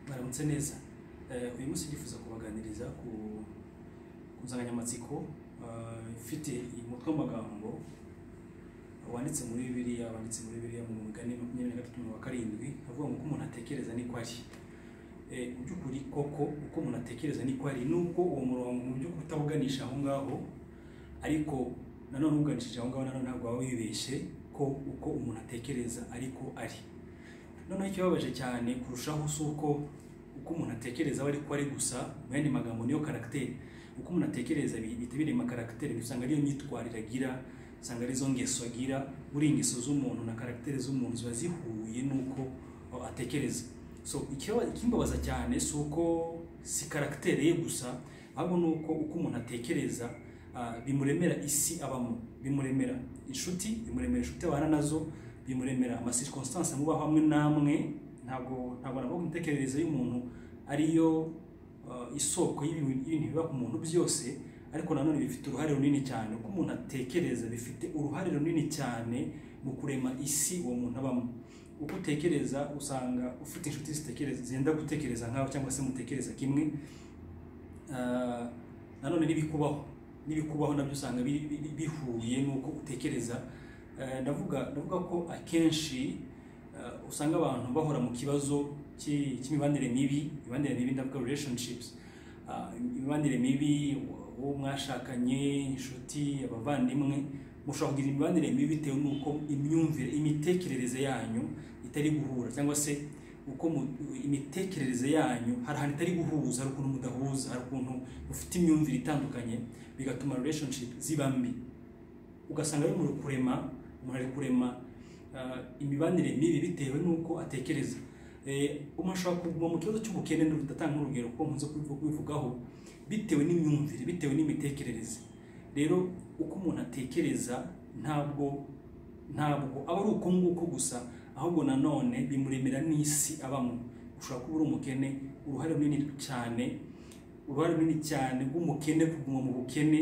baramutse neza uyu munsi ndifuza kubaganiriza ku ku nsanganyamatsiko eh, ifite umutwe w'amagambo wanditse muri bibiliya wanditse muri bibiliya mu mugani makumyabiri na gatatu mirongo karindwi avuga ngo uko umuntu atekereza niko ari Eh, mu by'ukuri koko uko umuntu atekereza niko ari nubwo uwo murongo mu by'ukuri utawuganisha aho ngaho ariko nanone uwuganishije aho ngaho nanone ntabwo waba wibeshye ko uko umuntu atekereza ariko ari noneho ikibabaje cyane kurushaho si uko uko umuntu atekereza we ariko ari gusa mu yandi magambo niyo karagiteri uko umuntu atekereza bi- bihita birema karagiteri usanga ariyo myitwarire agira usanga arizo ngeso agira buriya ingeso z'umuntu na karagiteri z'umuntu ziba zihuye n'uko uh, atekereza so ikiba- ikimbabaza cyane si uko si karagiteri ye gusa ahubwo ni uko uko umuntu atekereza uh, bimuremera isi abamo bimuremera inshuti bimuremera inshuti abana nazo bimuremera amacirconstance muba hamwe namwe ntabwo ntabwo navuga imitekerereze y'umuntu ariyo uh, isoko y'ibintu y'ibintu biba ku muntu byose ariko nanone bifite uruhare runini cyane uko umuntu atekereza bifite uruhare runini cyane mu kurema isi uwo muntu abamo uko utekereza usanga ufite inshuti zitekereza zenda gutekereza nkawe cyangwa se mutekereza kimwe Ah, nanone n'ibikubaho n'ibikubaho nabyo usanga bi- bi- bihuye n'uko utekereza Eh, ndavuga ndavuga ko akenshi eh, usanga abantu bahora mu kibazo cy'i- cy'imibanire mibi imibanire mibi ndavuga relationships Ah, imibanire mibi uwo mwashakanye inshuti abavandimwe mushobora kugira imibanire mibi bitewe n'uko imyumvire imitekerereze yanyu itari guhura cyangwa se uko mu- imitekerereze yanyu hari ahantu itari guhuza hari ukuntu mudahuza hari ukuntu mufite imyumvire itandukanye bigatuma relationship ziba mbi ugasanga ari muri kurema umuntu ari kurema ah, imibanire mibi bitewe n'uko atekereza Eh, umuntu ashobora kuguma mu kibazo cy'ubukene ndatanga nk'urugero kuko nkunze kubivu- kubivugaho bitewe n'imyumvire bitewe n'imitekerereze rero uko umuntu atekereza ntabwo ntabwo aba ari uko nguko gusa ahubwo nanone bimuremera n'isi abamo ushobora kuba uri umukene uruhare runini cyane uruhare runini cyane rw'umukene kuguma mu bukene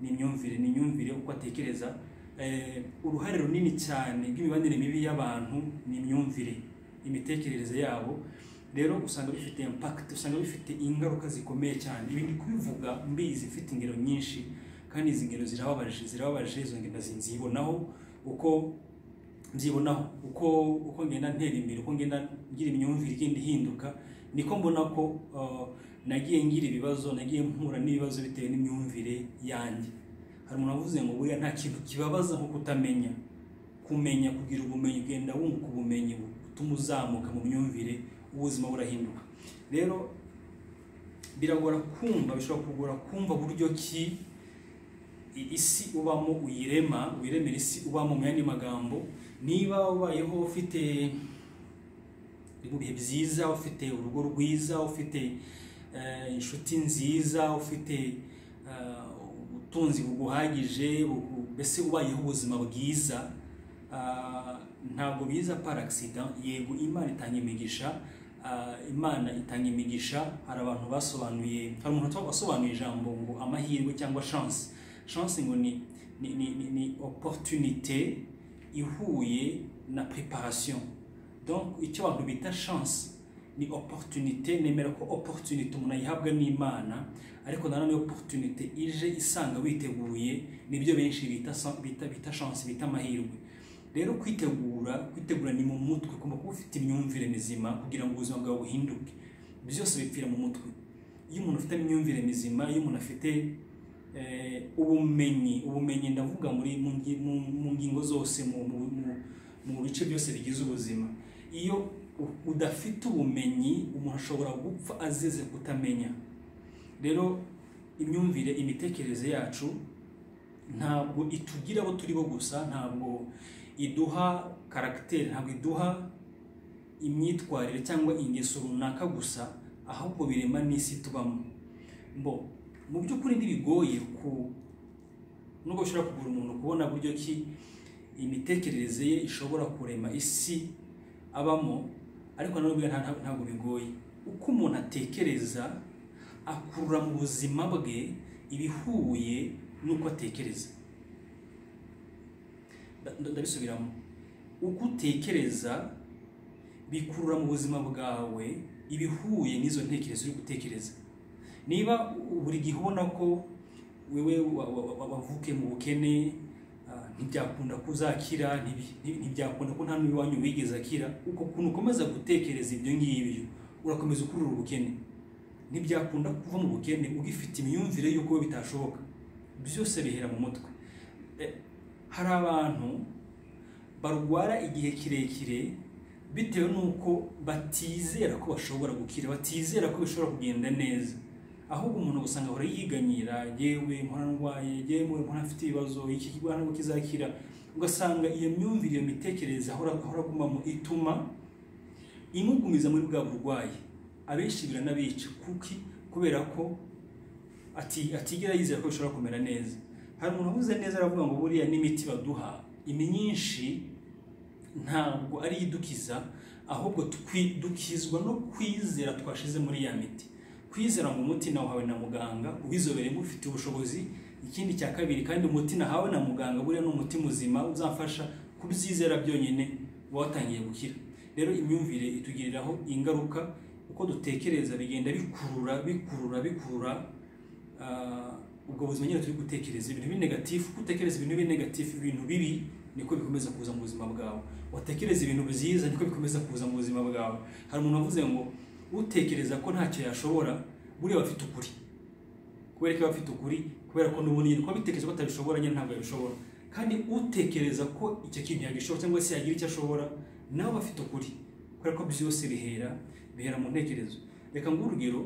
ni imyumvire ni imyumvire uko atekereza Eh, uruhare runini cyane rw'imibanire mibi y'abantu ni imyumvire imitekerereze yabo rero usanga bifite impact usanga bifite ingaruka zikomeye cyane ibi ndi kubivuga mbizi mfite ingero nyinshi kandi izi ngero zirababaje zirababaje izo ngero nzibonaho uko mbyibonaho uko uko ngenda ntera imbere uko ngenda ngira imyumvire igenda ihinduka niko mbona ko uh, nagiye ngira ibibazo nagiye mpura n'ibibazo bitewe n'imyumvire yanjye hari umuntu wavuze ngo buriya nta kintu kibabaza nko kutamenya kumenya kugira ubumenyi ugenda wunguka ubumenyi butuma uzamuka mu myumvire ubuzima burahinduka rero biragora kumva bishobora kugora kumva buryo ki i- isi ubamo uyirema uyiremera isi ubamo mu yandi magambo niba ubayeho ufite uri mu bihe byiza ufite urugo rwiza ufite eh, inshuti nziza ufite eh, ubutunzi buguhagije bu- mbese ubayeho ubuzima bwiza ah, ntabwo biza par accident yego imana itanga imigisha ah, imana itanga imigisha hari abantu basobanuye hari umuntu wasobanuye ijambo ngo amahirwe cyangwa chance chance ngo ni ni ni, ni, ni opportunité ihuye na préparation donc icyo abantu bita chance ni opportunité nemera ko opportunité umuntu ayihabwa n'imana ariko nanone opportunité ije isanga witeguye nibyo benshi bita sa- bita bita chance bita amahirwe rero kwitegura kwitegura ni mu mutwe ugomba kuba ufite imyumvire mizima kugira ngo ubuzima bwawe buhinduke byose bipfira mu mutwe iyo umuntu afite imyumvire mizima iyo umuntu afite eh, ubumenyi ubumenyi ndavuga muri mu ngi- mu- mu ngingo zose mu- mu mu- mu bice byose bigize ubuzima iyo u- udafite ubumenyi umuntu ashobora gupfa azize kutamenya rero imyumvire imitekerereze yacu ntabwo itugira abo turi bo gusa ntabwo iduha karagiteri ntabwo iduha imyitwarire cyangwa ingeso runaka gusa ahubwo birema n'isi tubamo mbo mu by'ukuri ntibigoye ku nubwo bishobora kugura umuntu kubona buryo ki imitekerereze ye ishobora kurema isi abamo ariko nanone burya nta- nta- ntabwo bigoye uko umuntu atekereza akurura mu buzima bwe ibihuye n'uko atekereza Nda- nda- ndabisubiramo uko utekereza bikurura mu buzima bwawe ibihuye n'izo ntekerezo uri gutekereza niba buri gihe ubona ko wewe wa- wa- wa- wavuke mu bukene ah, ntibyakunda ko uzakira ntibi- ntibi- ntibyakunda ko nta n'uwanyu wigeze akira uko kuntu ukomeza gutekereza ibyo ngibyo urakomeza ukurura ubukene ntibyakunda kuva mu bukene ugifite imyumvire y'uko bitashoboka byose bihera mu mutwe Eh, hari abantu barwara igihe kirekire bitewe n'uko batizera ko bashobora gukira batizera ko bishobora kugenda neza ahubwo umuntu usanga ahora yiganyira yewe mpora ndwaye yewe mpora mfite ibibazo iki kirwara ntabwo kizakira ugasanga iyo myumvire iyo mitekerereze ahora ahora agumamo ituma imugumiza muri bwa burwayi abenshi biranabica kuki kubera ko ati atigera yizera ko bishobora kumera neza hari umuntu uvuze neza aravuga ngo buriya n'imiti baduha imyinshi ntabwo ari idukiza ahubwo tukwi- dukizwa no kwizera twashize muri ya miti kwizera ngo umuti nawuhawe na muganga ubizobereyemo ufite ubushobozi ikindi cya kabiri kandi umuti nahawe na muganga buriya ni umuti muzima uzafasha kubyizera byonyine uba watangiye gukira rero imyumvire itugiriraho ingaruka uko dutekereza bigenda bikurura bikurura bikurura Ah, ubwo buzima nyine turi gutekereza ibintu binegatifu uko utekereza ibintu binegatifu ibintu bibi niko bikomeza kuza mu buzima bwawe watekereza ibintu byiza niko bikomeza kuza mu buzima bwawe hari umuntu wavuze ngo utekereza ko ntacyo yashobora buriya aba afite ukuri kubera ko aba afite ukuri kubera ko n'ubundi nyine kuba bitekereza ko atabishobora nyine ntabwo yabishobora kandi utekereza ko icyo kintu yagishobora cyangwa se yagira icyo ashobora nawe aba afite ukuri kubera ko byose bihera bihera mu ntekerezo reka nguhe urugero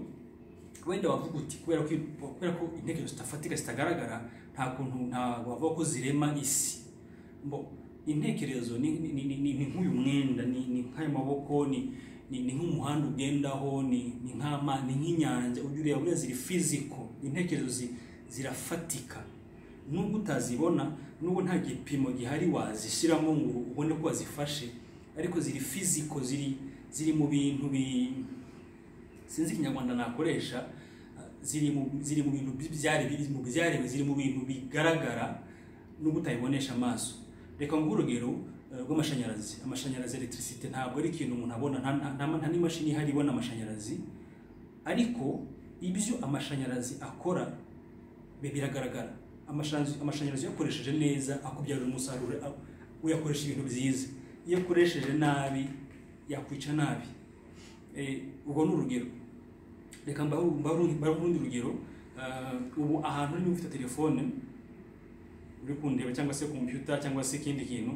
wenda wavuga uti kubera ko kubera ko intekerezo zidafatika zitagaragara nta kuntu ntabwo wavuga ko zirema isi mbo intekerezo ni ni- ni- ni- ni nk'uyu mwenda ni ni nk'ayo maboko ni ni ni nk'umuhanda ugendaho ni ni nk'ama ni nk'inyanja ujya ureba buriya ziri fiziko intekerezo zi- zirafatika nubwo utazibona nubwo nta gipimo gihari wazishyiramo ngo ubone ko wazifashe ariko ziri fiziko ziri ziri mu bintu bi sinzi ikinyarwanda nakoresha uh, ziri mu ziri mu bintu byari biri mu byaremwe ziri mu bintu bigaragara nubwo utabibonesha amaso reka nguhe urugero uh, rw'amashanyarazi amashanyarazi electricité ntabwo ari ikintu umuntu abona nta nta- nta- nta n'imashini ihari ibona amashanyarazi ariko ibyo amashanyarazi akora bi- biragaragara amashanyarazi amashanyarazi uyakoresheje neza akubyarira umusaruro a- uyakoresha ibintu byiza iyo akoresheje nabi yakwica nabi Eh, ubwo ni urugero reka mbahe urundi rugero Ah, ubu ahantu urimo ufite telefone uri kundeba cyangwa se kompiyuta cyangwa se ikindi kintu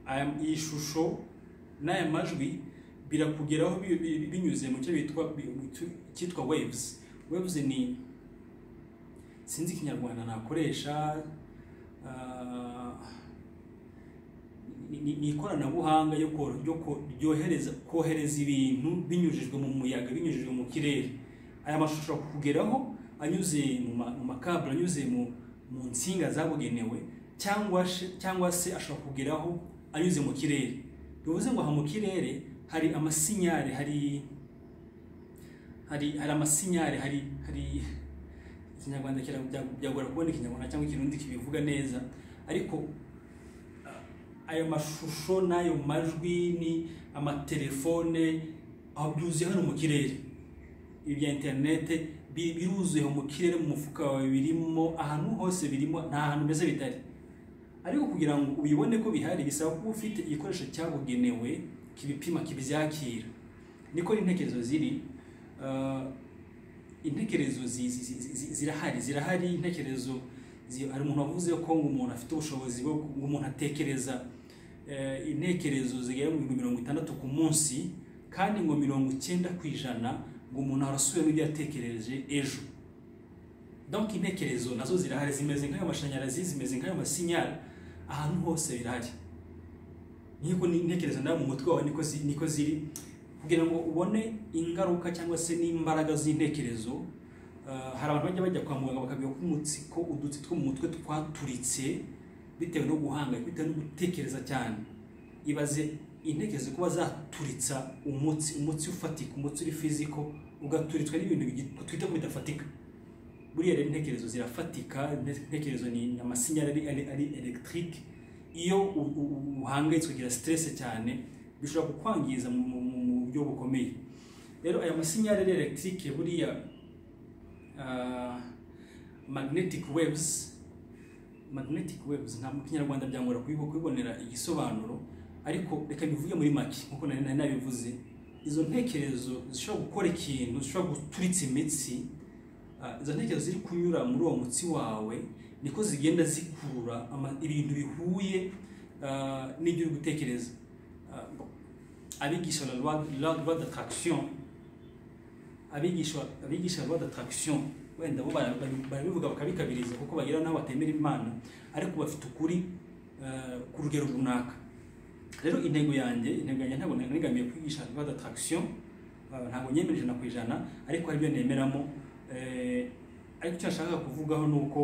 aya- iyi shusho n'aya majwi birakugeraho bi- bi- binyuze mu cyo bitwa bi- mu cyo- cyitwa waves waves ni sinzi ikinyarwanda nakoresha ah, ni- ni ni ikoranabuhanga ryo ko- ryo ko- ryohereza kohereza ibintu binyujijwe mu muyaga binyujijwe mu kirere aya mashusho kugeraho anyuze mu ma- mu makabure anyuze mu mu nsinga zabugenewe cyangwa se- cyangwa se ashobora kugeraho anyuze mu kirere bivuze ngo aha mu kirere hari amasinyari hari hari hari amasinyari hari hari ikinyarwanda kira- byagora kubona ikinyarwanda cyangwa ikirundi kibivuga neza ariko ayo mashusho n'ayo majwi ni amatelefone aho byuzuye hano mu kirere ibi bya interinete bi- biruzuye mu kirere mu mufuka wawe birimo ahantu hose birimo nta hantu mbese bitari ariko kugira ngo ubibone ko bihari bisaba kuba ufite igikoresho cyabugenewe kibipima kibyakira niko n'intekerezo ziri Ah, intekerezo zi- zi- zi- zi- zirahari zirahari intekerezo zi- hari umuntu wavuze ko ngo umuntu afite ubushobozi bwo ngo umuntu atekereza eh, intekerezo zigera mu bihumbi mirongo itandatu ku munsi kandi ngo mirongo icyenda ku ijana ngo umuntu arasubiramo ibyo yatekereje ejo donc intekerezo nazo zirahari zimeze nk'ayo mashanyarazi zimeze nk'ayo masinyari ahantu hose birahari nk'uko n'intekerezo nawe mu mutwe wawe niko zi- niko ziri kugira ngo ubone ingaruka cyangwa se n'imbaraga z'intekerezo ah, hari abantu bajya bajya kwa muganga bakabwira ko umutsiko udutsi two mu mutwe twaturitse bitewe no guhangayika bitewe no gutekereza cyane ibaze intekerezo kuba zaturitsa umutsi umutsi ufatika umutsi uri fiziko ugaturitswa n'ibintu bigi- twita ko bidafatika buriya rero intekerezo zirafatika intekerezo ni amasinyari ari, ari, ari electric iyo u- u- u- uhangayitswe ugira stress cyane bishobora kukwangiza mu mu- mu- mu buryo bukomeye rero aya masinyari elegitike buriya ah, magnetic waves magnetic waves ntabwo mu kinyarwanda byangora kuyibo- kubibonera igisobanuro ariko reka bivuge muri make nkuko nari nari nabivuze izo ntekerezo zishobora gukora ikintu zishobora guturitsa imitsi ah, izo ntekerezo ziri kunyura muri uwo mutsi wawe niko zigenda zikurura ama- ibintu bihuye ah, n'ibyo uri gutekereza Ah, abigisha la loi la loi d'attraction abigisha abigisha loi d'attraction wenda bo bara- bari- barabivuga bakabikabiriza kuko bagira n'aho batemera imana ariko bafite ukuri eh, ku rugero runaka rero intego yanjye intego yanjye ntabwo nigamiye kwigisha loi d'attraction eh, ntabwo nyemera ijana ku ijana ariko hari ibyo nemeramo eh, ariko icyo nashakaga kuvugaho ni uko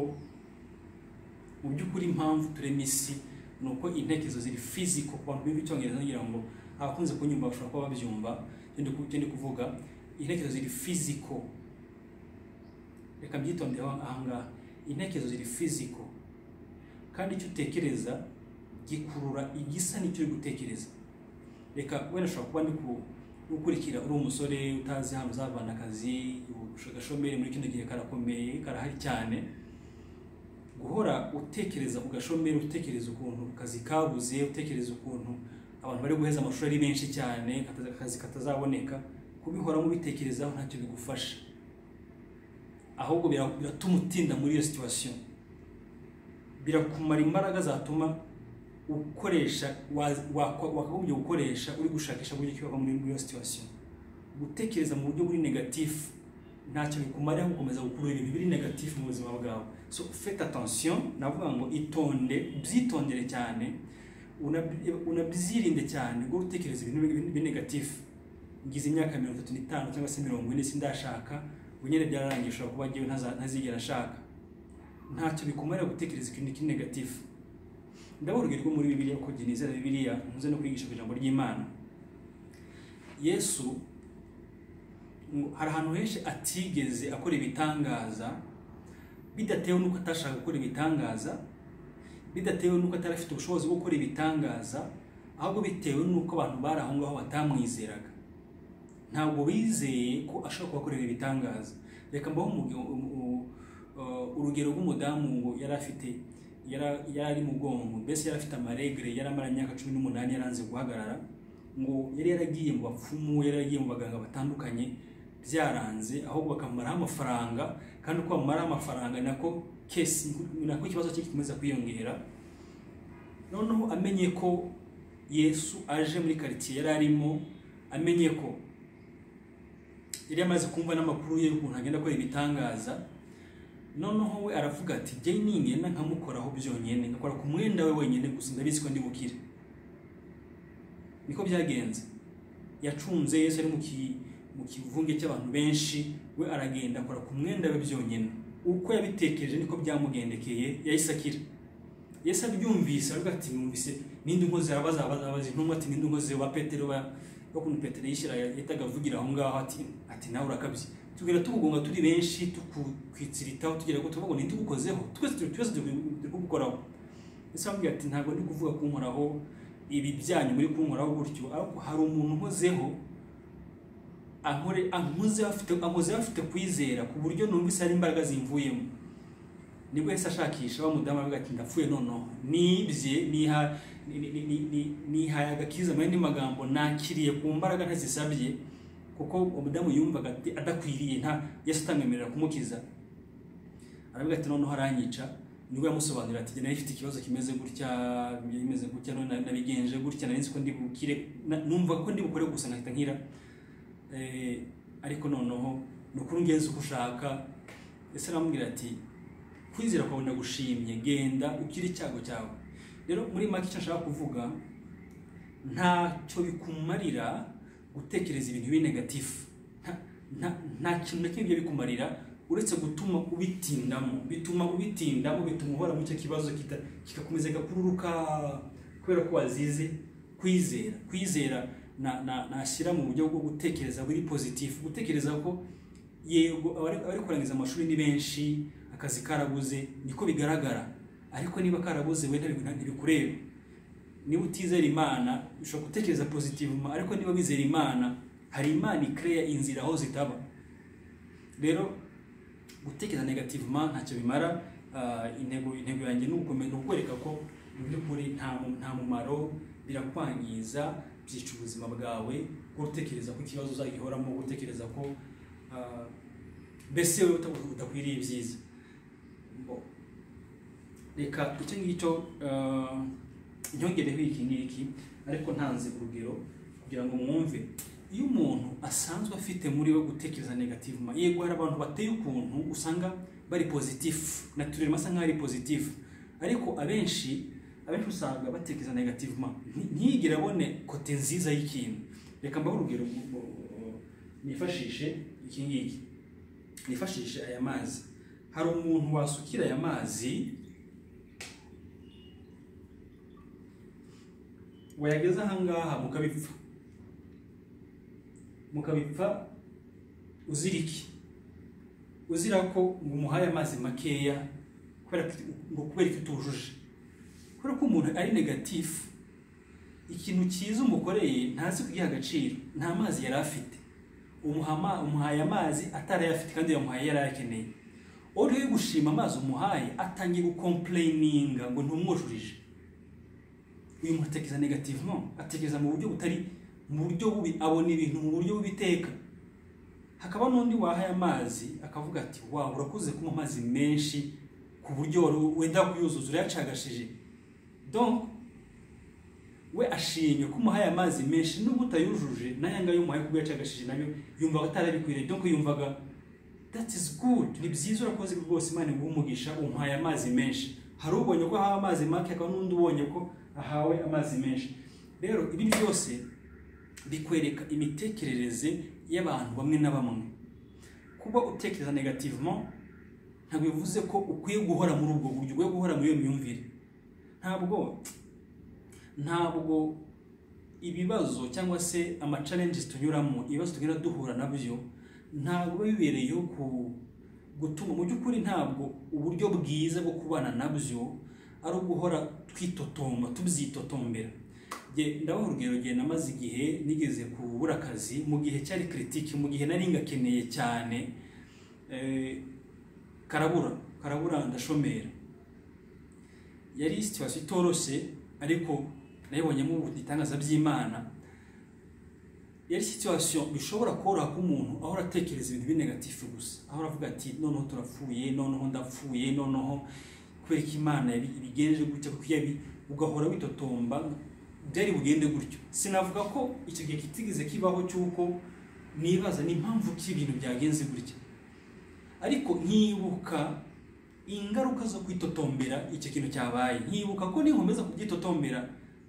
mu by'ukuri impamvu turema isi ni uko intekerezo ziri fiziko ku bantu biga icyongereza ngira ngo abakunze kunyumva bashobora kuba babyumva icyo ndi ku- icyo ndi kuvuga intekerezo ziri fiziko reka mbyitonderaho ahangaha intekerezo ziri fiziko kandi icyo utekereza gikurura igisa n'icyo uri gutekereza reka wenda ushobora kuba ndi ku- ukurikira uri umusore utazi hano uzavana akazi agashomeri muri kino gihe karakomeye karahari cyane guhora utekereza ku gashomeri utekereza ukuntu akazi kabuze utekereza ukuntu abantu bari guheza amashuri ari menshi cyane kataza- akazi katazaboneka kubihoramo ubitekerezaho ntacyo bigufasha ahubwo bira- biratuma utinda muri iyo situwasiyo birakumara imbaraga zatuma ukoresha wa- wa- wakagombye gukoresha uri gushakisha uburyo ki wava muri muri iyo situwasiyo gutekereza mu buryo buri negatifu ntacyo bikumara gukomeza gukurura ibintu biri negatifu mu buzima bwawe so fete attention navuga ngo itonde byitondere cyane unabyi- unabyirinde cyane guhora utekereza ibintu bi- bi- negatifu ngize imyaka mirongo itatu n'itanu cyangwa se mirongo ine sindashaka ubu nyine byararangiye ushobora kuba njyewe ntaza- ntazigera ashaka ntacyo bikumarira gutekereza ikintu kiri negatifu ndababwirwa muri bibiliya ko genizera bibiliya ntuze no kwigisha ku ijambo ry'imana yesu ngo hari ahantu henshi atigeze akora ibitangaza bidatewe n'uko atashaka gukora ibitangaza bidatewe n'uko atari afite ubushobozi bwo gukora ibitangaza ahubwo bitewe n'uko abantu bari aho ngaho batamwizeraga ntabwo bizeye ko ashobora kubakorera ibitangaza reka mbaho umugi- um- u- uh, urugero rw'umudamu ngo yari afite yara- yari ari mugongo mbese yari afite amaregre yari amara imyaka cumi n'umunani yaranze guhagarara ngo yari yaragiye mu bapfumu yari yaragiye mu baganga batandukanye byaranze ahubwo bakamaraho amafaranga kandi uko bamaraho amafaranga nako kesi nako ikibazo cye gikomeza kwiyongera noneho amenye ko yesu aje muri karitsiye yari arimo amenye ko yari amaze kumva n'amakuru ye y'ukuntu agenda akora ibitangaza noneho we aravuga ati jye ningenda nkamukoraho byonyine ngakora ku mwenda we wenyine gusa ndabizi ko ndi bukire niko byagenze yacunze yesu ari mu ki- mu kivunge cy'abantu benshi we aragenda akora ku mwenda we byonyine uko yabitekereje niko byamugendekeye yahise akira yesu abyumvise aravuga ati numvise n'indi nkozi arabaza abaza abaza intumwa ati n'indi nkozi wa petero ba bakuntu petero yishyira yahitaga avugira aho ngaho ati ati nawe urakabye tugenda tugugonga turi benshi tukukwitsiritaho tugira ngo tuvuga ngo ntitugukozeho twese turi twese turi turi kugukoraho yesu aramubwira ati ntabwo ndi kuvuga kunkoraho ibi byanyu muri kunkoraho gutyo ariko hari umuntu nkozeho ankore ankoze afite ankoze afite kwizera ku buryo numvise hari imbaraga zimvuyemo nibwo yahise ashakisha wa mudamu aravuga ati ndapfuye noneho nibye niha ni- ni- ni- ni- nihaye agakiza mu yandi magambo nakiriye ku mbaraga ntazisabye kuko umudamu yumvaga ati adakwiriye nta yesu atamwemerera kumukiza aravuga ati noneho aranyica nibwo yamusobanurira ati nari mfite ikibazo kimeze gutya bimeze gutya none nabigenje gutya nari nzi ko ndi bukire na- numva ko ndi bukore gusa nkahita nkira Eh, ariko noneho ni ukuri ngenzi uko ushaka ese aramubwira ati kwizera kwawe ndagushimye genda ukire icyago cyawe rero muri make icyo nshaka kuvuga ntacyo bikumarira gutekereza ibintu biri negatifu Nta- nta- nta kintu na kimwe bijya bikumarira uretse gutuma ubitindamo bituma ubitindamo bituma uhora mu cyo kibazo kita- kikakomeza gakururuka kubera ko wazize kwizera kwizera na- na- nashyira mu buryo bwo gutekereza buri pozitifu gutekereza ko yego abari abari kurangiza amashuri ni benshi akazi karabuze niko bigaragara ariko niba karabuze we ntabi- ntibikureba niba utizera imana ushobora gutekereza pozitivuma ariko niba wizera imana hari imana ikereya inzira aho zitaba rero gutekereza negativement ntacyo bimara Ah, intego intego yanjye ni ugukomeza ukwereka ko mu by'ukuri nta mu- nta mumaro birakwangiza byica ubuzima bwawe kuba utekereza ko ikibazo uzagihoramo gutekereza ko ah, mbese wowe uta- udakwiriye ibyiza Bo- reka icyo ngicyo ah, nyongereho iki ngiki ariko ntanze urugero kugira ngo mwumve iyo umuntu asanzwe afite muri we gutekereza negative ma yego hari abantu bateye ukuntu usanga bari pozitifu naturellement asa nkaho ari pozitifu ariko abenshi abenshi usanga batekereza negative ma Nti- ntiyigere abone kote nziza y'ikintu reka mbahe urugero mu- mu- mu- nifashishe iki ngiki nifashishe aya mazi hari umuntu wasukira aya mazi wayageza ahangaha mukabipfa mukabipfa uzira iki uzira ko mumuhaye amazi makeya kubera ko ngo kubera ko utujuje kubera ko umuntu ari negatifu ikintu cyiza umukoreye ntazi kugiha agaciro nta mazi yari afite umuha ama- umuhaye amazi atarayafite kandi yamuhaye yari ayakeneye uri we gushima amazi umuhaye atangiye gukomplayininga ngo ntumwujurije uyu muntu atekereza negativement atekereza mu buryo butari mu buryo bubi abona ibintu mu buryo bw'ibiteka hakaba n'undi wahaye amazi akavuga ati wow urakoze kunywa amazi menshi ku buryo wari wenda kuyuzuza urayacagashije donc we ashimye ko umuhaye amazi menshi nubwo utayujuje nayo ngayo umuhaye kubwo yacagashije nayo yumvaga atarabikwiriye donc yumvaga that is good ni byiza urakoze rwose imana iguha umugisha umuhaye amazi menshi hari ubonye ko ahawe amazi make hakaba n'undi ubonye ko ahawe amazi menshi rero ibi byose bikwereka imitekerereze y'abantu bamwe na bamwe kuba utekereza negativement ntabwo bivuze ko ukwiye guhora muri ubwo buryo ukwiye guhora muri iyo myumvire ntabwo ntabwo ibibazo cyangwa se amacalenges tunyuramo ibibazo tugenda duhura nabyo ntabwo biba bibereyeho ku gutuma mu by'ukuri ntabwo uburyo bwiza bwo kubana nabyo ari uguhora twitotomba tubyitotombera Jye- ndabaha urugero gihe namaze igihe nigeze kubura akazi mu gihe cyari kiritike mu gihe nari ngakeneye cyane eh, karabura karabura ndashomera yari situwasiyo itoroshye ariko nayibonyemo ibitangaza by'imana yari situwasiyo bishobora koroha ko umuntu ahora atekereza ibintu binegatifu gusa ahora avuga ati noneho turapfuye noneho ndapfuye noneho kubera ko imana yabi- ibigenje gutya kuko yabi ugahora witotomba byari bugende gutyo sinavuga ko icyo gihe kitigeze kibaho cy'uko nibaza ni impamvu ki ibintu byagenze gutya ariko nkibuka ingaruka zo kwitotombera icyo kintu cyabaye nkibuka ko ninkomeza kubyitotombera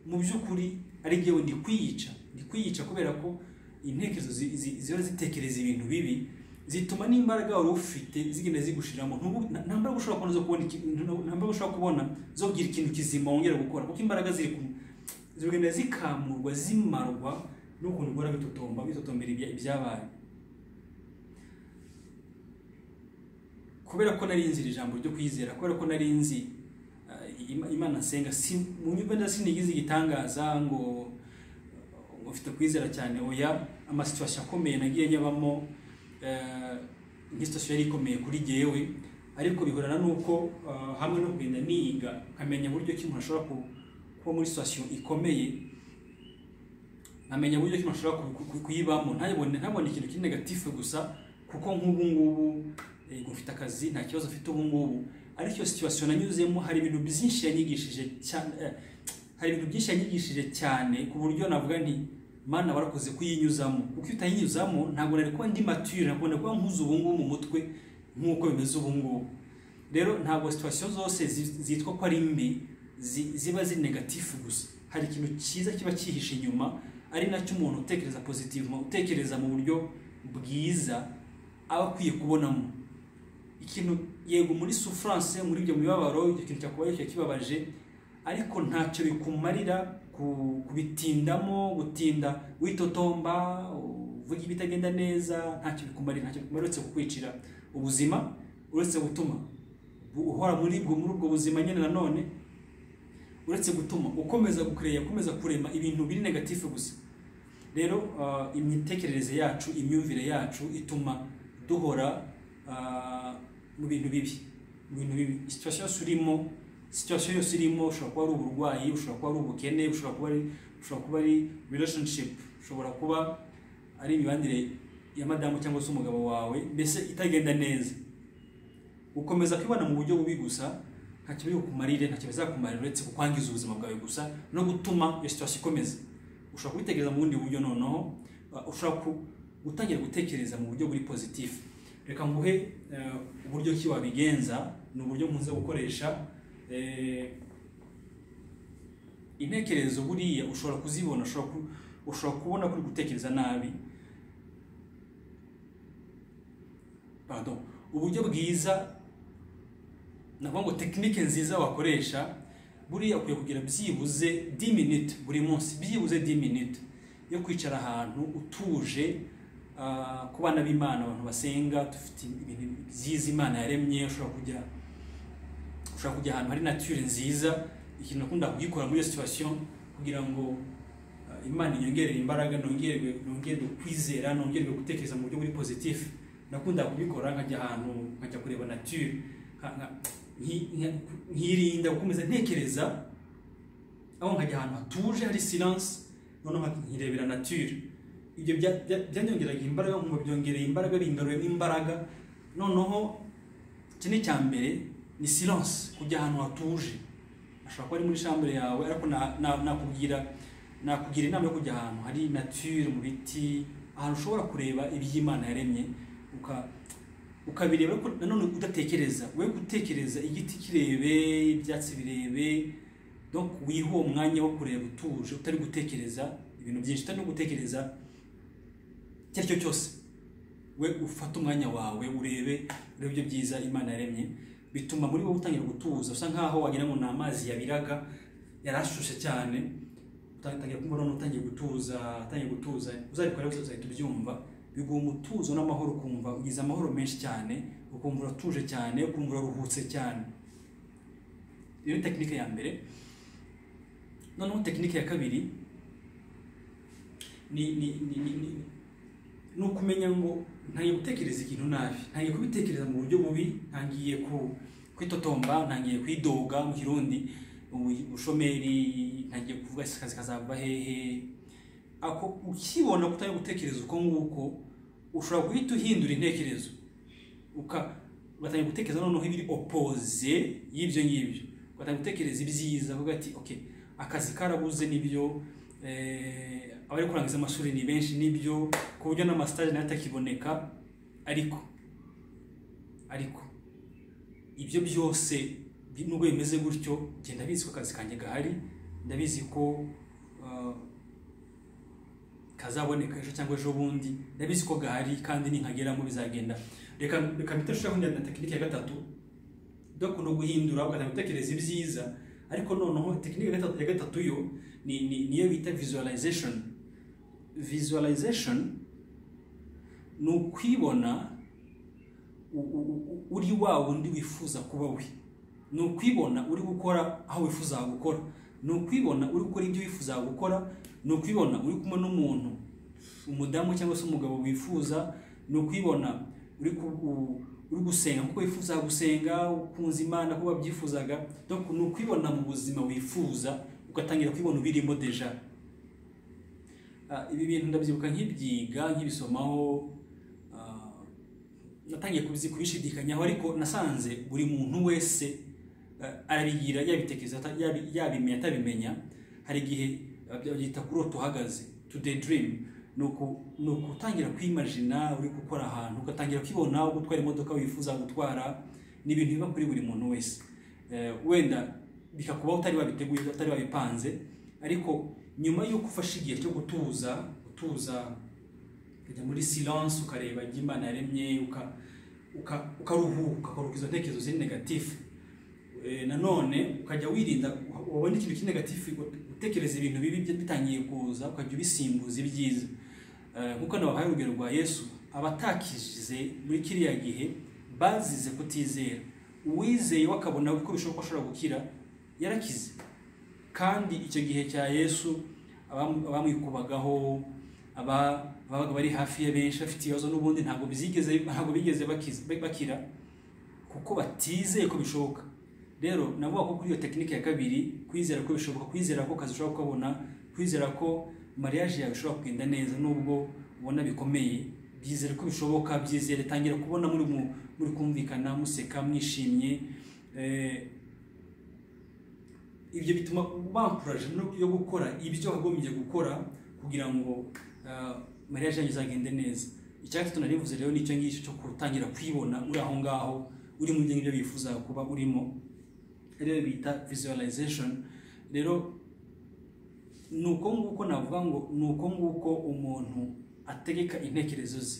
mu by'ukuri ari njyewe ndi kwiyica ndi kwiyica kubera ko intekerezo zi- zi- ziba zitekereza ibintu bibi zituma n'imbaraga wari ufite zigenda zigushiramo Ntubu- nta- nta mbaraga ushobora kubona zo kubona iki- nta- nta mbaraga ushobora kubona zo kugira ikintu kizima wongera gukora kuko imbaraga ziri ku zigenda zikamurwa zimarwa n'ukuntu guhora bitotomba bitotombera ibya- ibyabaye kubera ko nari nzira ijambo ryo kwizera kubera ko nari nzi eh, Ima- imana nsenga si mu nyumba ndasinigize igitangaza ngo ngo mfite kwizera cyane oya amasituwasiyo akomeye nagiye nyabamo eh, nk'isituwasiyo yari ikomeye kuri jyewe ariko bihorana n'uko eh, hamwe no kugenda niga nkamenya uburyo ki umuntu ashobora ku- kuba muri situwasiyo ikomeye nkamenya uburyo ki umuntu ashobora ku- ku- kuyibamo ntabone ntabone ikintu kiri negatifu gusa kuko nk'ubu ngubu yego mfite akazi nta kibazo mfite ubu ngubu ariko iyo situwasiyo nanyuzemo hari ibintu byinshi yanyigishije cyane eh, hari ibintu byinshi yanyigishije cyane ku buryo navuga nti mana warakoze kuyinyuzamo kuko iyo utayinyuzamo ntabwo nari kuba ndi matire ntabwo nari kuba nkuze ubu ngubu mu mutwe nk'uko bimeze ubu ngubu rero ntabwo situwasiyo zose zi- zitwa ko ari mbi zi- ziba ziri negatifu gusa hari ikintu cyiza kiba cyihishe inyuma ari nacyo umuntu utekereza pozitivuma utekereza mu buryo bwiza aba akwiye kubonamo ikintu yego muri souffrance muri ibyo mibabaro icyo kintu cyakubaye kiba kibabaje ariko ntacyo bikumarira ku- kubitindamo gutinda witotomba uvuga ibitagenda neza ntacyo bikumarira ntacyo bikumarira uretse kukwicira ubuzima uretse gutuma bu- uhora muri ubwo muri ubwo buzima nyine nanone uretse gutuma ukomeza gukureya ukomeza kurema ibintu biri negatifu gusa rero ah, imitekerereze yacu imyumvire yacu ituma duhora ah, mu bintu bibi mu bintu bibi situwasiyo yose urimo situwasiyo yose irimo ushobora kuba ari uburwayi ushobora kuba ari ubukene ushobora kuba ari ushobora kuba ari relationship ushobora kuba ari imibanire ya madamu cyangwa se umugabo wawe mbese itagenda neza ukomeza kwibona mu buryo bubi gusa nta kibi kumarire nta kibi bizakumarira uretse kukwangiza ubuzima bwawe gusa no gutuma iyo situwasiyo ikomeza ushobora kubitekereza mu bundi buryo noneho uh, ushobora ku- gutangira gutekereza mu buryo buri pozitifu reka nguhe eh, uburyo ki wabigenza ni uburyo nkunze gukoresha eh, intekerezo buriya ushobora kuzibona ushobora ku- ushobora kubona kuri gutekereza nabi pardon uburyo bwiza navuga ngo tekinike nziza wakoresha buriya ukwiye kugira byibuze 10 minutes buri munsi byibuze 10 minutes yo kwicara ahantu utuje ah, ku bana b'imana abantu basenga dufite ibintu byiza imana yaremye ushobora kujya ushobora kujya ahantu hari nature nziza ikintu nakunda kugikora muri iyo situation kugira ngo ah, imana inyongerere imbaraga nongerwe nongerwe kwizera nongerwe gutekereza mu buryo buri positif nakunda kubikora nkajya ahantu nkajya kureba nature nka- nka- nki- nka- nkirinda gukomeza ntekereza aho nkajya ahantu hatuje hari silence noneho nkirebera nature ibyo bya- bya- byanyongeraga imbaraga nkumva byongereye imbaraga bingaruyemo imbaraga noneho iki ni icya mbere ni silence kujya ahantu hatuje ashobora kuba ari muri shambure yawe ariko na- na- nakubwira nakugira inama yo kujya ahantu hari nature mu biti ahantu ushobora kureba iby'imana yaremye uka ukabireba ariko nanone udatekereza we gutekereza igiti kirebe ibyatsi birebe donc wihe uwo mwanya wo kureba utuje utari gutekereza ibintu byinshi utari no gutekereza icyo ari cyo cyose we ufate umwanya wawe urebe urebe ibyo byiza imana yaremye bituma muri wowe utangira gutuza usa nkaho wagira ngo ni amazi yabiraga yari ashushe cyane utangira kumva none utangiye gutuza utangiye gutuza uzabikora wese uzahita ubyumva biguha umutuzo n'amahoro ukumva ugize amahoro menshi cyane ukumva uratuje cyane ukumva uraruhutse cyane iyo ni tekinike ya mbere noneho tekinike ya kabiri ni ni ni ni, ni ni ukumenya ngo ntangiye gutekereza ikintu nabi ntangiye kubitekereza mu buryo bubi ntangiye ku kwitotomba ntangiye kwidoga mu kirundi ubu- ubushomeri ntangiye kuvuga ese akazi kazava hehe ako ukibona ko utari gutekereza uko nguko ushobora guhita uhindura intekerezo uka ugatangira gutekereza noneho ibiri opoze y'ibyo ngibyo ugatangira gutekereza ibyiza uvuga ati okay akazi karabuze nibyo eh, abari kurangiza amashuri ni benshi nibyo ku buryo n'amasitaje nayo atakiboneka ariko ariko ibyo byose bi- nubwo bimeze gutyo njye ndabizi ko akazi kanjye gahari ndabizi ko ah, kazaboneka ejo cyangwa ejo bundi ndabizi ko gahari kandi ninkageramo bizagenda reka reka mpite nshiraho indi na tekinike ya gatatu udakunda guhindura ugatangira gutekereza ibyiza ariko noneho tekinike ya gatatu- ya gatatu yo ni ni- niyo bita visualization visualization ni ukwibona u- u- u- uri wa wundi wifuza kuba we ni ukwibona uri gukora aho wifuza gukora ni ukwibona uri gukora ibyo wifuza gukora ni ukwibona uri kumwe n'umuntu umudamu cyangwa se umugabo wifuza ni ukwibona uri ku- u- uri gusenga kuko wifuza gusenga ukunze imana kuko wabyifuzaga donc ni ukwibona mu buzima wifuza ugatangira kwibona ubirimo deja Ah, ibi bintu ndabyibuka nk'ibyiga nk'ibisomaho ah, natangiye kubizi- kubishidikanyaho ariko nasanze buri muntu wese ah, arabigira yabitekereza ata- yabi- yabimenya atabimenya hari igihe ah, byita kuri utu uhagaze to daydream ni uku- ni ukutangira kwimajina uri gukora ahantu ugatangira kwibona gutwara imodoka wifuza gutwara ni ibintu biba kuri buri muntu wese Eh, wenda bikakubaho utari wabiteguye utari wabipanze ariko nyuma y'uko ufashe igihe cyo gutuza gutuza ukajya muri silence ukareba ibyo imana yaremye uka- uka- ukaruhuka ukaruhuka izo ntekerezo ziri negatifu Eh, nanone ukajya wirinda wabona ikintu kiri negatifu utekereza ibintu bibi bya- bitangiye kuza ukajya ubisimbuza ibyiza Eh, nk'uko hano bahaye urugero rwa yesu abatakishije muri kiriya gihe bazize kutizera uwizeye we akabona ko bishoboka ko ashobora gukira yarakize kandi icyo gihe cya yesu abam- abamwikubagaho aba babaga bari hafi ya benshi bafite ibibazo n'ubundi ntabwo bizigeze ntabwo bigeze bakize- bakira kuko batizeye ko bishoboka rero navuga ko kuri iyo tekinike ya kabiri kwizera ko bishoboka kwizera ko akazi ushobora kukabona kwizera ko mariage yawe ishobora kugenda neza nubwo ubona bikomeye byizere ko bishoboka byizere tangira kubona muri mu- muri kumvikana museka mwishimye eh, ibyo bituma bankuraje no- yo gukora ibyo wagombye gukora kugira ngo ah, mariage yanyu izagende neza icyatsi tunarivuze rero nicyo ngicyo cyo gutangira kwibona uri aho ngaho uri mu byo bifuza kuba urimo rero bita visualization rero ni uko nguko navuga ngo ni uko nguko umuntu ategeka intekerezo ze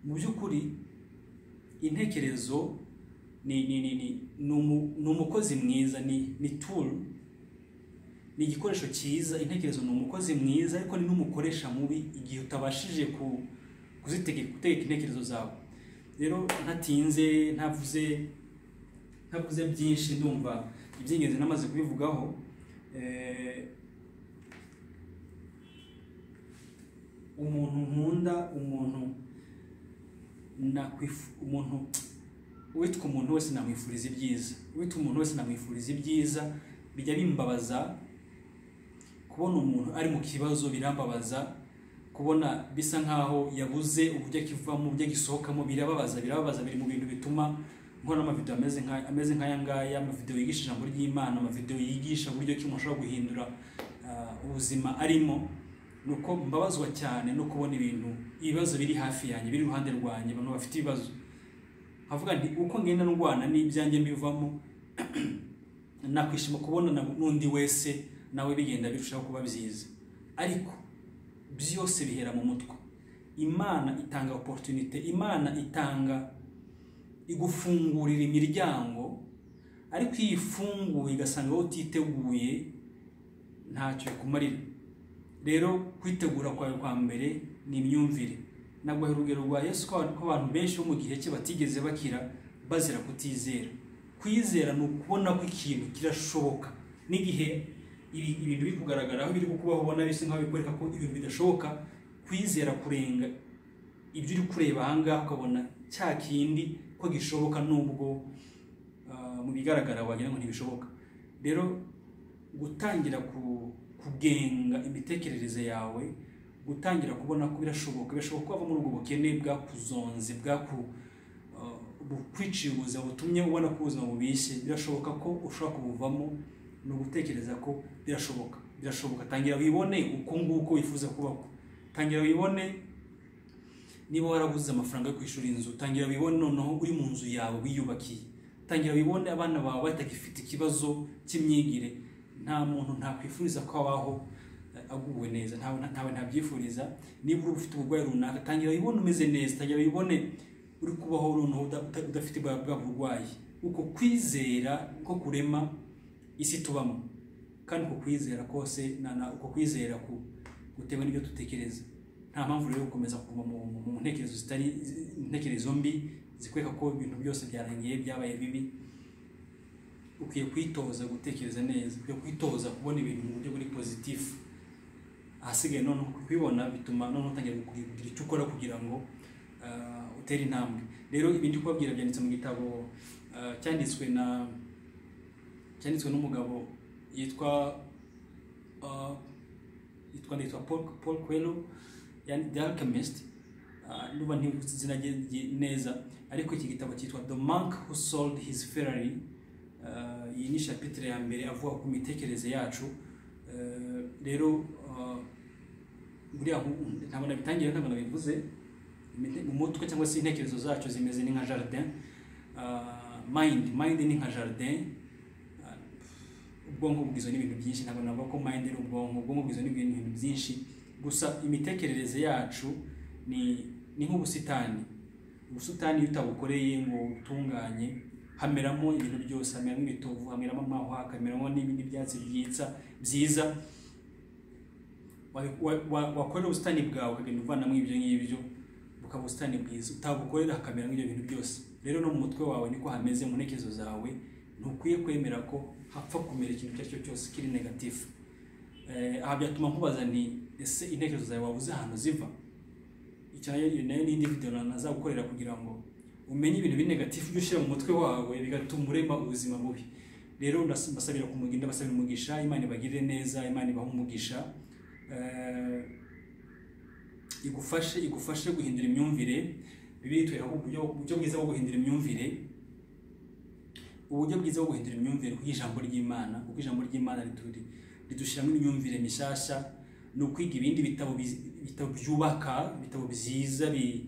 mu by'ukuri intekerezo ni ni ni ni ni umu- ni umukozi mwiza ni ni tool ni igikoresho cyiza intekerezo ni umukozi mwiza ariko ni n'umukoresha mubi igihe utabashije ku kuzitegeka gutegeka intekerezo zawe rero ntatinze ntavuze ntavuze byinshi ndumva iby'ingenzi namaze kubivugaho eh, umuntu nkunda umuntu nakwifu umuntu witwa umuntu wese namwifuriza ibyiza witwa umuntu wese namwifuriza ibyiza bijya bimbabaza kubona umuntu ari mu kibazo birambabaza kubona bisa nkaho yabuze uburyo akivamo uburyo agisohokamo birababaza birababaza biri mu bintu bituma nkora amavidewo ameze nka- ameze nk'aya ngaya amavidewo yigisha ijambo ry'imana amavidewo yigisha uburyo ki umuntu ashobora guhindura ah, ubuzima arimo ni uko mbabazwa cyane no kubona ibintu ibibazo biri hafi yanjye biri iruhande rwanjye abantu bafite ibibazo havuga nti uko ngenda ndwana n'ibyanjye mbivamo nakwishima kubonana n'undi wese nawe bigenda birushaho kuba byiza ariko byose bihera mu mutwe imana itanga oporutunite imana itanga igufungurira imiryango ariko iyo ifunguye igasanga wowe utiteguye ntacyo bikumarira rero kwitegura kwawe kwa mbere ni imyumvire nabwo urugero rwa yesu ko abantu- ko abantu benshi bo mu gihe cye batigeze bakira bazira kutizera kwizera ni ukubona ko ikintu kirashoboka n'igihe ibi- ibintu biri kugaragara aho biri kukubaho ubona bisa nkaho bikwereka ko ibintu bidashoboka kwizera kurenga ibyo uri kureba ahangaha ukabona cya kindi ko gishoboka nubwo ah, mu bigaragara wagira ngo ntibishoboka rero gutangira ku- kugenga imitekerereze yawe gutangira kubona ko birashoboka birashoboka ko wava muri ubwo bukene bwakuzonze bwaku uh, bukwiciye ubuzima butumye ubona ko ubuzima bubishye birashoboka ko ushobora kubuvamo ni ugutekereza ko birashoboka birashoboka tangira wibone uko nguko wifuza kubaho tangira wibone niba warabuze amafaranga yo kwishyura inzu tangira wibone noneho uri mu nzu yawe wiyubakiye tangira wibone abana bawe batagifite ikibazo cy'imyigire nta muntu ntakwifuriza ko abaho eh, aguwe neza ntawe ntawe ntabyifuriza niba uri ufite uburwayi runaka tangira wibone umeze neza tangira wibone uri kubaho noneho uda- uta- udafite bwa bwa burwayi uko kwizera ko kurema isi tubamo kandi uko kwizera kose na- na- uko kwizera ku- gutewe n'ibyo dutekereza nta mpamvu rero yo gukomeza kuva mu mu- mu ntekerezo zitari mu ntekerezo mbi zikwereka ko ibintu byose byarangiye byabaye bibi ukwiye kwitoza gutekereza neza ukwiye kwitoza kubona ibintu mu buryo buri pozitifu ahasigaye noneho kubibona bituma noneho utangira kugira kugira icyo ukora kugira ngo ah, utere intambwe rero ibindi kubabwira byanditse mu gitabo ah, cyanditswe na cyanditswe n'umugabo yitwa ah, yitwa yitwa Paul, Paul Coelho yani The Alchemist uh, nuba ntibutse izina rye rye neza ariko iki gitabo cyitwa The Monk Who Sold His Ferrari uh, iyi ni shapitire ya mbere avuga ku mitekerereze yacu Uh, rero uh, buriya nku- ntabwo nabitangira ntabwo nabivuze Imite- mu mutwe cyangwa se intekerezo zacu zimeze ni nka jardin Uh, mind mind ni nka jardin ubwonko bugizwe n'ibintu byinshi ntabwo navuga ko mind ari ubwonko ubwonko bugizwe n'ibintu ibintu byinshi gusa imitekerereze yacu ni ni nk'ubusitani ubusitani iyo utabukoreye ngo ubutunganye hameramo ibintu byose hameramo ibitovu hameramo amahwa hakameramo n'ibindi byatsi byitsa byiza Wa- wa- wa- wakorera ubusitani bwawe ukagenda uvanamo ibyo ngibyo bukaba ubusitani bwiza utabukorera hakameramo ibyo bintu byose rero no mu mutwe wawe niko hameze mu ntekerezo zawe ntukwiye kwemera ko hapfa kumera ikintu icyo ari cyo cyose kiri negatifu Eh, aha byatuma nkubaza nti ese intekerezo zawe waba uzi ahantu ziva icyo nayo iyo nayo n'indi video na- nazagukorera kugira ngo umenye ibintu biri negatifu ibyo ushyira mu mutwe wawe bigatuma urema ubuzima bubi rero ndas- mbasabira kumugira ndabasabira umugisha imana ibagirire neza imana ibahe umugisha Eh, igufashe igufashe guhindura imyumvire bibiri itwereka uburyo uburyo bwiza bwo guhindura imyumvire uburyo bwiza bwo guhindura imyumvire ku ijambo ry'imana kuko ijambo ry'imana rituri ridushyiramo imyumvire mishasha ni ukwiga ibindi bitabo biz- bitabo byubaka ibitabo byiza bi-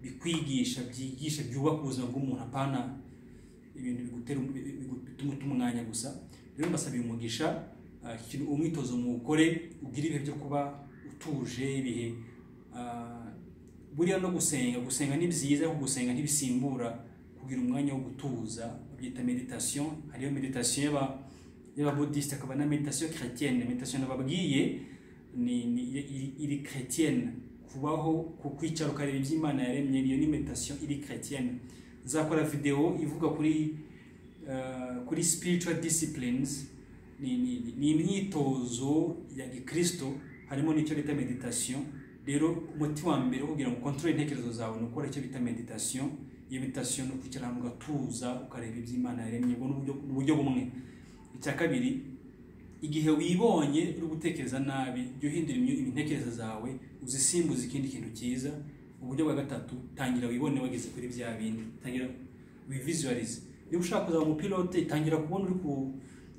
bikwigisha byigisha byubaka ubuzima bw'umuntu apana ibintu bigutera um- bi- bi- bituma uta umwanya gusa rero mbasabiye umugisha ah, iki kintu- umwitozo muwukore ugire ibihe byo kuba utuje ibihe ah, buriya no gusenga gusenga ni byiza ariko gusenga ntibisimbura kugira umwanya wo gutuza babyita meditation hariyo meditation y'aba- y'ababudisite akaba na meditation chrétienne meditation nababwiye ni, ni iri- iri chrétienne kubaho ku kwicara ukareba ibyo imana yaremye iyo ni meditation iri chrétienne nzakora video ivuga kuri eh, kuri spiritual disciplines ni, ni, ni- ni imyitozo ya gikristo harimo n'icyo bita meditation rero umuti wa mbere wo kugira ngo ukontorore intekerezo zawe ni ukora icyo bita meditation iyo meditation ni ukwicara ahantu ugatuza ukareba ibyo imana yaremye ubwo ni uburyo- ni uburyo bumwe icya kabiri igihe wibonye uri gutekereza nabi jya uhindura imyu- intekerezo zawe uzisimbuze ikindi kintu cyiza uburyo bwa gatatu tangira wibone wageze kuri bya bindi tangira wivisualize niba ushaka kuzaba umupilote tangira kubona uri ku-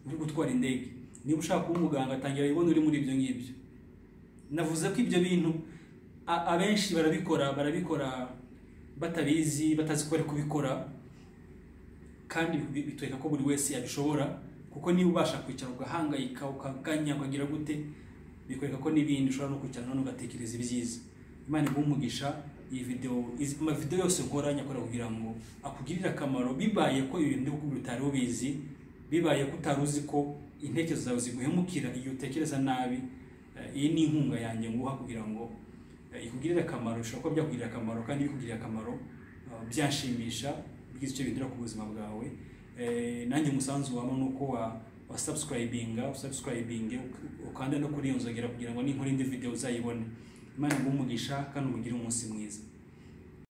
uri gutwara indege niba ushaka kuba umuganga tangira wibone uri muri ibyo ngibyo navuze ko ibyo bintu a- abenshi barabikora barabikora batabizi batazi ko bari kubikora kandi bi- bitwereka ko buri wese yabishobora kuko niba ubasha kwicara ugahangayika ukaganya ukagira gute bikwereka ko n'ibindi ushobora no kwicara none ugatekereza ibyiza imana iguha umugisha iyi video izi- amavideo yose nkora nyakora kugira ngo akugirire akamaro bibaye ko ibintu by'ubukungu utari ubizi bibaye ko utari uzi ko intekerezo zawe ziguhemukira igihe utekereza nabi Eh, iyi ni inkunga yanjye nguha kugira ngo eh, ikugirire akamaro bishobora kuba byakugirira akamaro kandi bikugirira akamaro eh, byanshimisha bigize icyo bihindura ku buzima bwawe Eh, nanjye umusanzu waba ni uko wa wa subscribinga usubscribinge uk- ukanda no kuri iyo nzogera kugira ngo ninkora indi video uzayibone imana iguhe umugisha kandi umugire umunsi mwiza